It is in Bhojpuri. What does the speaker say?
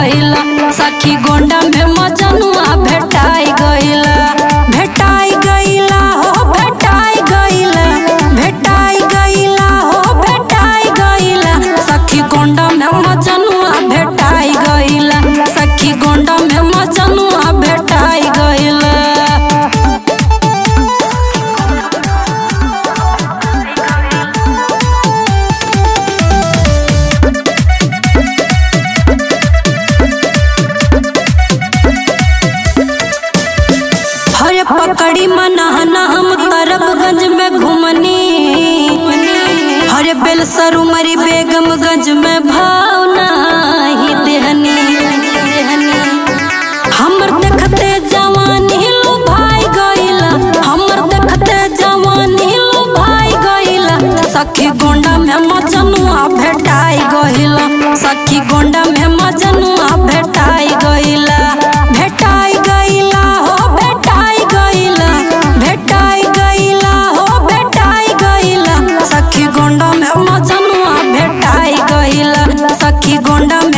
गइला सखी गोंडा में मजनुआ भेटाई गइला भेटाई गइला हो भेटाई गइला भेटाई गइला हो भेटाई गइला सखी गोंडा में मजनुआ भेटाई गइला सखी गोंडा में मजनुआ भेटाई गइला हरे पकड़ी मनहना हम तरबगंज में घूमनी हरे बेलसर उमरी बेगमगंज में भावना ही देहनी हमर देखते जवानी लो भाई गइला हमर देखते जवानी लो भाई गइला सखी गोंडा में मजनुआ भेटाई गइला सखी गोंडा में मजनुआ भेटाई गइला भेटाई गइला हो भेटाई गइला भेटाई गइला हो भेटाई गइला सखी गोंडा में मजनुआ भेटाई गइला सखी गोंडा में